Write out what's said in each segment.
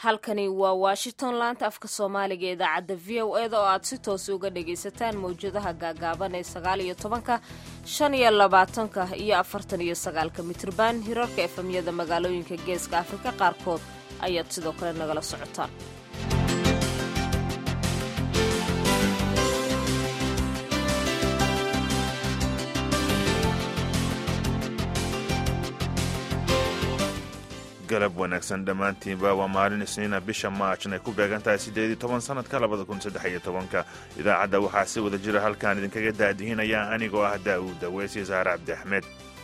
halkani waa washington laanta afka soomaaliga idaacadda v o eda oo aad si toos uga dhagaysataan mawjadaha gaagaaban ee sagaal iyo tobanka shan iyo labaatanka iyo afartan iyo sagaalka mitrban hirarka efemyada magaalooyinka geeska afrika qaarkood ayaad sidoo kale nagala socotaan galab wanaagsan dhammaantiinba waa maalin isniina bisha maajn ay ku beegan tahay siddeed iyo toban sannadka labada kun saddex iyo tobanka idaacadda waxaa si wada jira halkaan idinkaga daadihinaya anigoo ah daa'uud daweys iyo saare cabdi axmed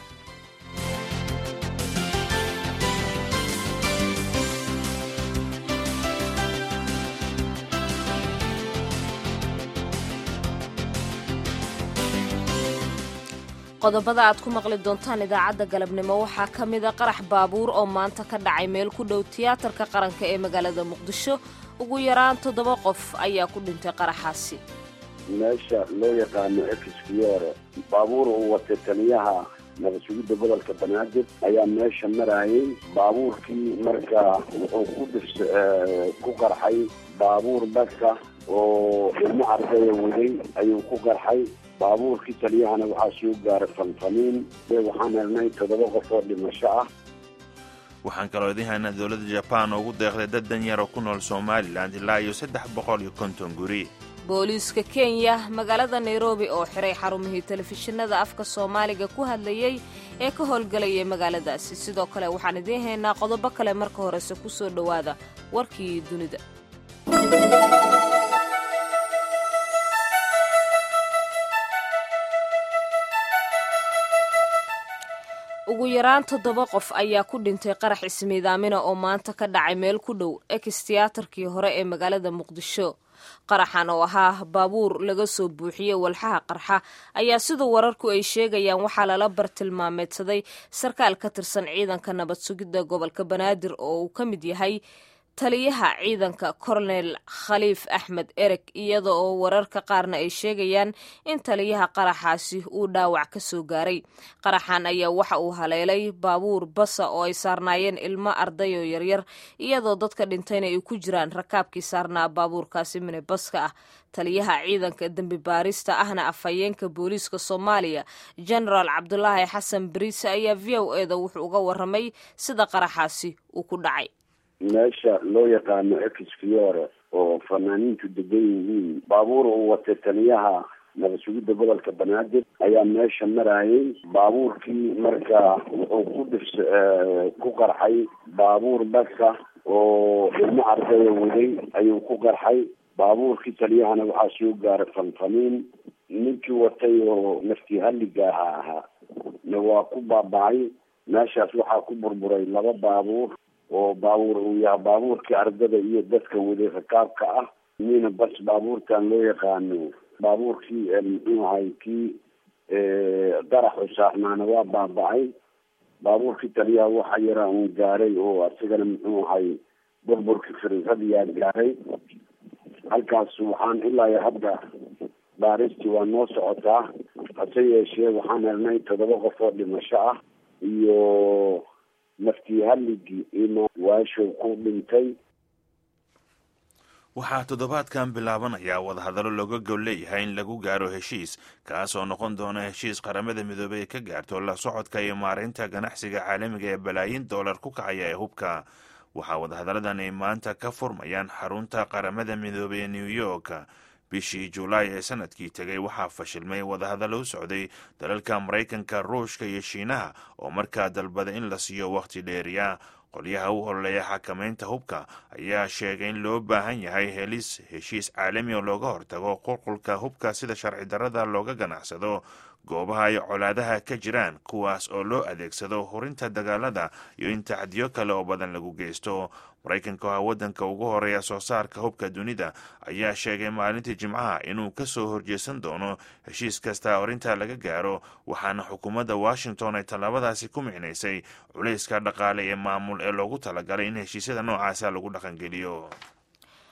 qodobada aad ku maqli doontaan idaacadda galabnimo waxaa ka mida qarax baabuur oo maanta ka dhacay meel ku dhow tiyaatarka qaranka ee magaalada muqdisho ugu yaraan toddoba qof ayaa ku dhintay qaraxaasi meesha loo yaqaano exfiore baabuur uu watay taliyaha nabad-sugidda gobolka banaadir ayaa meesha marayay baabuurkii markaa wuxuu ku dhis ku qarxay baabuur basa oo ilmo ardaya waday ayuu ku qarxay baabuurkii taliyahana waxaa soo gaaray fanfaniin waxaan helnay toddoba qof oo dhimasho ah waxaan kaloo idiin haynaa dowladda jabaan oo ugu deeqday dad danyar oo ku nool somalilan ilaa iyo saddex boqol iyo konton guri booliiska kenya magaalada nairobi oo xiray xarumihii telefishinada afka soomaaliga ku hadlayey ee ka howlgelayay magaaladaasi sidoo kale waxaan idiin haynaa qodobo kale marka horese ku soo dhowaada warkii dunida ugu yaraan toddoba qof ayaa ku dhintay qarax ismiidaamina oo maanta ka dhacay meel ku dhow ex tiyaatarkii hore ee magaalada muqdisho qaraxan oo ahaa baabuur laga soo buuxiyey walxaha qarxa ayaa sida wararku ay sheegayaan waxaa lala bartilmaameedsaday sarkaal ka tirsan ciidanka nabad sugidda gobolka banaadir oo uu ka mid yahay taliyaha ciidanka kornel khaliif axmed ereg iyada oo wararka qaarna ay sheegayaan in taliyaha qaraxaasi uu dhaawac ka soo gaaray qaraxan ayaa waxa uu haleelay baabuur basa oo ay saarnaayeen ilmo arday oo yaryar iyadoo dadka dhintayna ay ku jiraan rakaabkii saarnaa baabuurkaasi minibaska ah taliyaha ciidanka dembi baarista ahna afhayeenka booliiska soomaaliya genaraal cabdulaahi xasan bariise ayaa v o eda wuxuu uga waramay sida qaraxaasi uu ku dhacay meesha loo yaqaano exfiore oo fanaaniintu degan yihiin baabuur uu watay taliyaha nabad-sugidda gobolka banaadir ayaa meesha marayay baabuurkii markaa wuxuu ku dhis ku qarxay baabuur basa oo ilmo ardaya waday ayuu ku qarxay baabuurkii taliyahana waxaa soo gaaray fanfaniin ninkii watay oo naftii halligaaha ahaa na waa ku baaba'ay meeshaas waxaa ku burburay laba baabuur oo baabuur uu yahay baabuurkii ardada iyo dadka waday rakaabka ah miina bas baabuurtan loo yaqaano baabuurkii muxuu ahay kii daraxu saarnaana waa baaba-ay baabuurkii taliyaha waxa yaraa uun gaaray oo asigana muxuu ahay burburkii firisadiyaa gaaray halkaas waxaan ilaa iyo hadda baaristii waa noo socotaa hase yeeshee waxaan helnay toddoba qof oo dhimasho ah iyo naftii halligii ima waashow ku dhintay waxaa toddobaadkan bilaabanayaa wadahadallo looga gol leeyahay in lagu gaaro heshiis kaas oo noqon doona heshiis qaramada midoobey ay ka gaarto la socodka iyo maaraynta ganacsiga caalamiga ee balaayin doolar ku kacaya ee hubka waxaa wadahadalladan ay maanta ka furmayaan xarunta qaramada midoobey ee new york bishii julaay ee sanadkii tegay waxaa fashilmay wadahadallo u socday dalalka maraykanka ruushka iyo shiinaha oo markaa dalbada in la siiyo wakhti dheeriya qolyaha u ololeeya xakamaynta hubka ayaa sheegay in loo baahan yahay helis heshiis caalami oo looga hortago qulqulka hubka sida sharci darrada looga ganacsado goobaha ay colaadaha ka jiraan kuwaas oo loo adeegsado hurinta dagaalada iyo in tacdiyo kale oo badan lagu geysto maraykanka oo ah waddanka ugu horeeya soo saarka hubka dunida ayaa sheegay maalintii jimcaha inuu ka soo horjeesan doono heshiis kasta orinta laga gaaro waxaana xukuumadda washington ay tallaabadaasi ku micnaysay culayska dhaqaale ee maamul ee loogu talagalay in heshiisyada noocaasa lagu dhaqangeliyo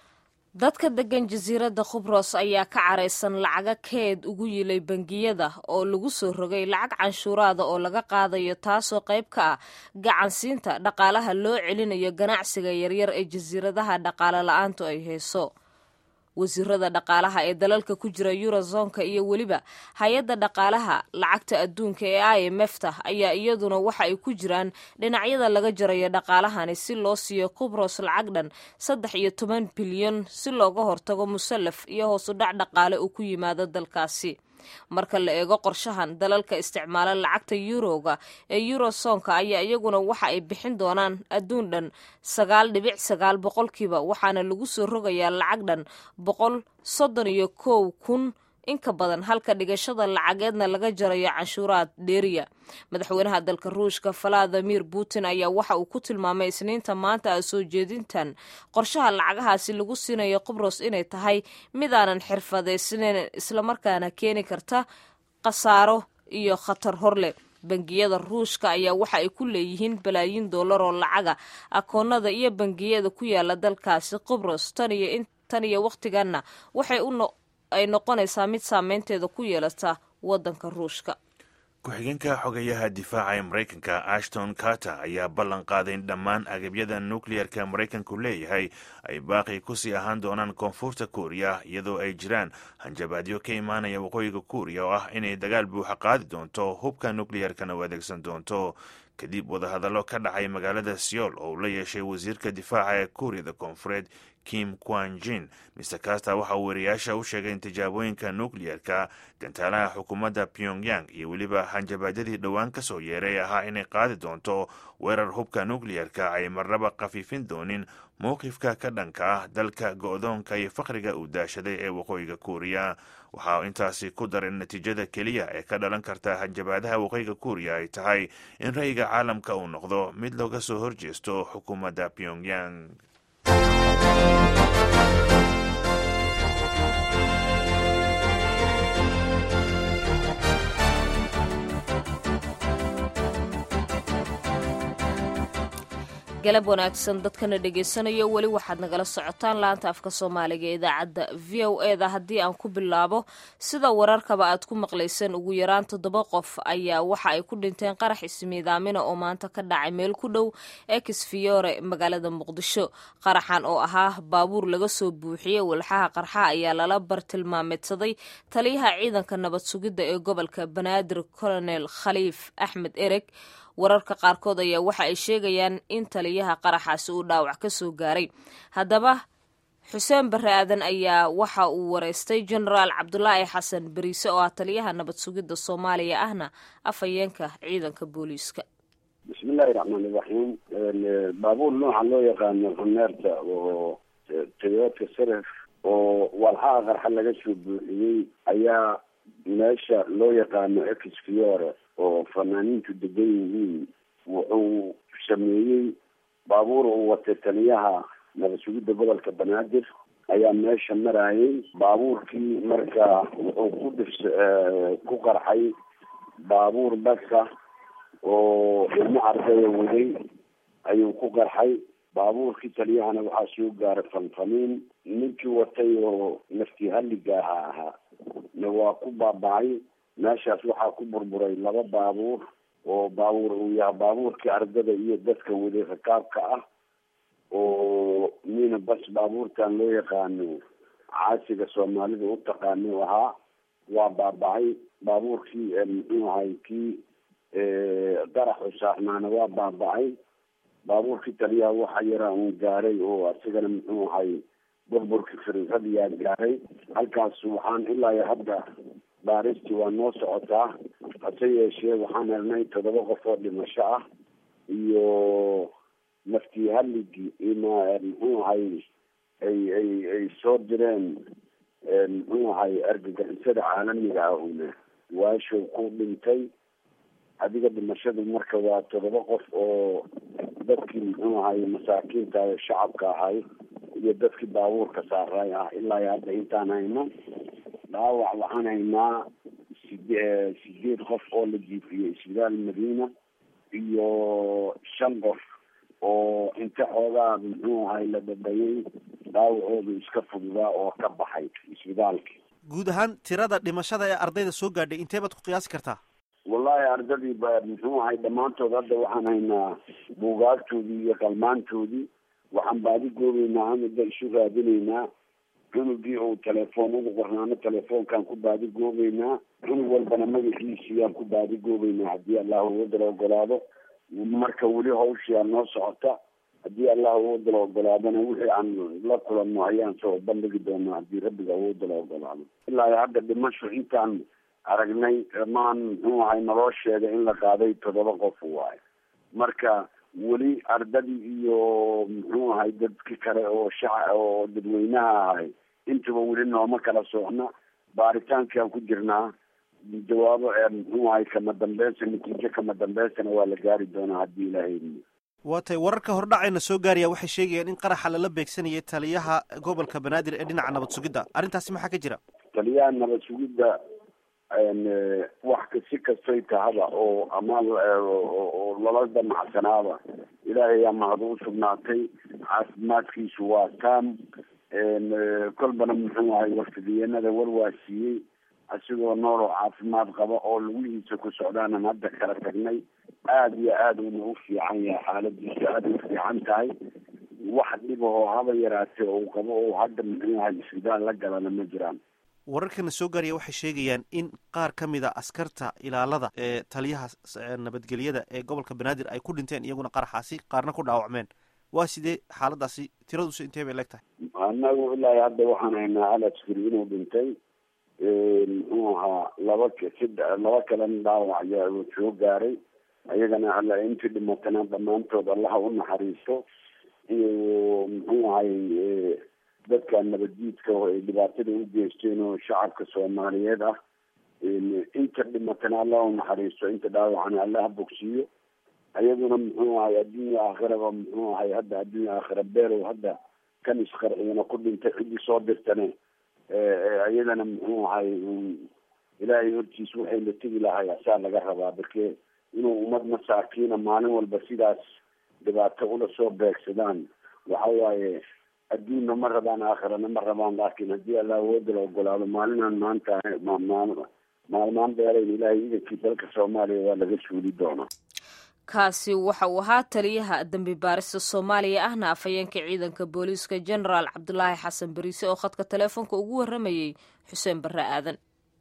dadka degan jasiiradda khubros ayaa ka caraysan lacaga keed ugu yilay bangiyada oo lagu soo rogay lacag canshuuraada oo laga qaadayo taasoo qayb ka ah gacansiinta dhaqaalaha loo celinayo ganacsiga yaryar ee jasiiradaha dhaqaale la-aantu ay hayso wasiirada dhaqaalaha ee dalalka ku jira eurozonka iyo weliba hay-adda dhaqaalaha lacagta adduunka ee i m f ta ayaa iyaduna waxa ay ku jiraan dhinacyada laga jarayo dhaqaalahani si loo siiyo kubros lacag dhan saddex iyo toban bilyan si looga hortago musallaf iyo hoosu dhac dhaqaale uu ku yimaado dalkaasi marka la eego qorshahan dalalka isticmaala lacagta yuroga ee eurosonka ayaa iyaguna waxa ay bixin doonaan adduun dhan sagaal dhibic sagaal boqolkiiba waxaana lagu soo rogayaa lacag dhan boqol soddon iyo kow kun inka badan halka dhigashada lacageedna laga jarayo canshuuraad dheeriya madaxweynaha dalka ruushka valadimir putin ayaa waxa uu ku tilmaamay isniinta maanta a soo jeedintan qorshaha lacagahaasi lagu siinayo qubros inay tahay midaanan xirfadaysnayn islamarkaana keeni karta khasaaro iyo khatar horleh bangiyada ruushka ayaa waxa ay ku leeyihiin balaayiin dollar oo lacaga akoonada iyo bangiyada ku yaala dalkaasi qubros tan iyo wakhtiganna waxay u ay noqonaysaa mid saameynteeda ku yeelata waddanka ruushka ku-xigeenka xogayaha difaaca ee maraykanka ashton carter ayaa ballan qaaday in dhammaan agabyada nukleyerka maraykanku leeyahay ay baaqi kusii ahaan doonaan koonfurta kuuriya iyadoo ay jiraan hanjabaadyo ka imaanaya waqooyiga kuuriya oo ah inay dagaal buuxa qaadi doonto hubka nukleyerkana u adeegsan doonto kadib wadahadallo ka dhacay magaalada seoul oo uu la yeeshay wasiirka difaaca ee kuuriyada koonfureed kim quanjin mr kasta waxa uu wariyaasha u sheegay in tijaabooyinka nukleyerka gantaalaha xukuumadda pyongyang iyo weliba hanjabaadyadii dhowaan ka soo yeeray ahaa inay qaadi doonto weerar hubka nukleyerka ay marnaba khafiifin doonin mowqifka ka dhanka ah dalka go-doonka iyo faqriga uu daashaday ee waqooyiga kuuriya waxa intaasi ku daray natiijada keliya ee ka dhalan karta hanjabaadaha waqooyiga kuuriya ay tahay in ra'yiga caalamka uu noqdo mid looga soo horjeesto xukuumadda pyongyang galab wanaagsan dadkana dhegaysanaya weli waxaad nagala socotaan laanta afka soomaaliga ee idaacadda v o e da haddii aan ku bilaabo sida wararkaba aad ku maqlayseen ugu yaraan toddoba qof ayaa waxa ay ku dhinteen qarax ismiidaamina oo maanta ka dhacay meel ku dhow ex fiore magaalada muqdisho qaraxan oo ahaa baabuur laga soo buuxiyey walxaha qarxa ayaa lala bartilmaameedsaday taliyaha ciidanka nabad sugidda ee gobolka banaadir colonel khaliif axmed ereg wararka qaarkood ayaa waxa ay sheegayaan in taliyaha qaraxaasi uu dhaawac ka soo gaaray haddaba xuseen barre aadan ayaa waxa uu wareystay genaraal cabdulaahi xasan beriise oo ah taliyaha nabad sugidda soomaaliya ahna afhayeenka ciidanka booliiska bismillahi raxmaan iraxiim baabuur nooca loo yaqaano huneerta oo toyota saref oo walxaha qarxa laga soo buuxiyey ayaa meesha loo yaqaano ex fiore oo fanaaniintu degan yihiin wuxuu sameeyey baabuur uu watay taliyaha nabad sugidda gobolka banaadir ayaa meesha marayay baabuurkii marka wuxuu ku dhis ku qarxay baabuur basa oo ilmo ardaya waday ayuu ku qarxay baabuurkii taliyahana waxaa soo gaaray fanfaniin ninkii watay oo naftii halligaaha ahaa na waa ku baaba'ay meeshaas waxaa ku burburay laba baabuur oo baabuur uu yahay baabuurkii ardada iyo dadka waday rakaabka ah oo mina bas baabuurtan loo yaqaano caasiga soomaalida u taqaano ahaa waa baaba'ay baabuurkii muxuu ahay kii qaraxu saarnaana waa baaba'ay baabuurkii taliyaha waxa yaraa uun gaaray oo asigana muxuu ahay burburkii firixadiyaa gaaray halkaas waxaan ilaa iyo hadda baaristii waa noo socotaa hase yeeshee waxaan helnay toddoba qof oo dhimasho ah iyo naftii halligii ima muxuu ahay ay ay ay soo direen muxuu ahay argagixisada caalamiga ah una waashow ku dhintay adiga dhimashadu marka waa toddoba qof oo dadkii muxuu ahay masaakiinta shacabka ahay iyo dadkii baabuurka saaray ah ilaa iyo hadda intaan hayno dhaawac waxaan haynaa side sideed qof oo la jiifiyey isbitaal madiina iyo shan qof oo inta xoogaa muxuu ahay la dhadhayay dhaawacoodu iska fududaa oo ka baxay isbitaalki guud ahaan tirada dhimashada ee ardayda soo gaadhay intee baad ku qiyaasi kartaa wallahi ardadii ba muxuu ahay dhammaantood hadda waxaan haynaa buugaagtoodii iyo qalmaantoodii waxaan baadi goobeynaa amida isu raadinaynaa cunugii uu telefoon ugu qornaano telefoonkaan ku baadi goobeynaa cunug walbana magaciisiyaan ku baadi goobeynaa haddii allah uwadala ogolaado marka weli hawshiyaa noo socota haddii allah awoodala ogolaadona wixii aan la kulanno ayaan soo bandhigi doonaa haddii rabbiga awoodala ogolaado ilaa hadda dhimasho intaan aragnay maan muxuu ahay naloo sheegay in la qaaday toddoba qof waayo marka weli ardadii iyo muxuu ahay dadki kale oo shaca oo dadweynaha ahay intuba weli nooma kala socna baaritaankaan ku jirnaa jawaabo muxuu ahay kama dambeysa natiijo kama dambeysana waa la gaari doonaa haddii ilaahay waa tay wararka hordhacayna soo gaaraya waxay sheegayaan in qaraxa lala beegsanayay taliyaha gobolka banaadir ee dhinaca nabad sugidda arrintaasi maxaa ka jira taliyaha nabad sugidda wax si kastay tahaba oo ama oo lala damacsanaaba ilaahay aa mahad u sugnaatay caafimaadkiisu waa taam kolbana muxuu ahay warfidiyeenada war waa siiyey asigoo nool oo caafimaad qaba oo lugihiisa ku socdaanan hadda kala tagnay aada iyo aada una u fiican yahay xaaladiisu aada u fiican tahay wax dhibahoo haba yaraatee uu qabo oo hadda muxuu ahay isbitaal la galana ma jiraan wararkana soo gaaraya waxay sheegayaan in qaar ka mid a askarta ilaalada ee taliyaha nabadgelyada ee gobolka banaadir ay ku dhinteen iyaguna qaraxaasi qaarna ku dhaawacmeen waa sidee xaaladaasi tiradusi intee bay leeg tahay anagu ilaa hadda waxaan haynaa hal askari inuu dhintay muxuu ahaa laba sida laba kalena dhaawac ayaa soo gaaray ayagana alla intii dhimatana dhammaantood allaha u naxariisto iyo muxuu ahay dadka nabaddiidka oo ay dhibaatada u geysteen oo shacabka soomaaliyeed ah inta dhimatana allah u naxariisto inta dhaawacana allaha bogsiiyo ayaduna muxuu ahay adduunya aakhiraba muxuu ahay hadda adduunya aakhira beerow hadda kan isqarciyana ku dhintay ciddii soo dirtane iyadana muxuu ahay ilaahay hortiis waxay la tegi lahay asaa laga rabaa barke inuu ummad masaakiina maalin walba sidaas dhibaato ula soo beegsadaan waxa waaye adduunna ma rabaan aakhirana ma rabaan laakiin haddii allah awooda la ogolaado maalinaan maanta maalmaan dheerayn ilaahay idankii dalka soomaaliya waa laga suuli doonaa kaasi waxa uu ahaa taliyaha dembi baarista soomaaliya ahna afhayeenka ciidanka booliiska genaraal cabdulaahi xasan bariise oo khadka taleefoonka ugu warramayey xuseen barre aadan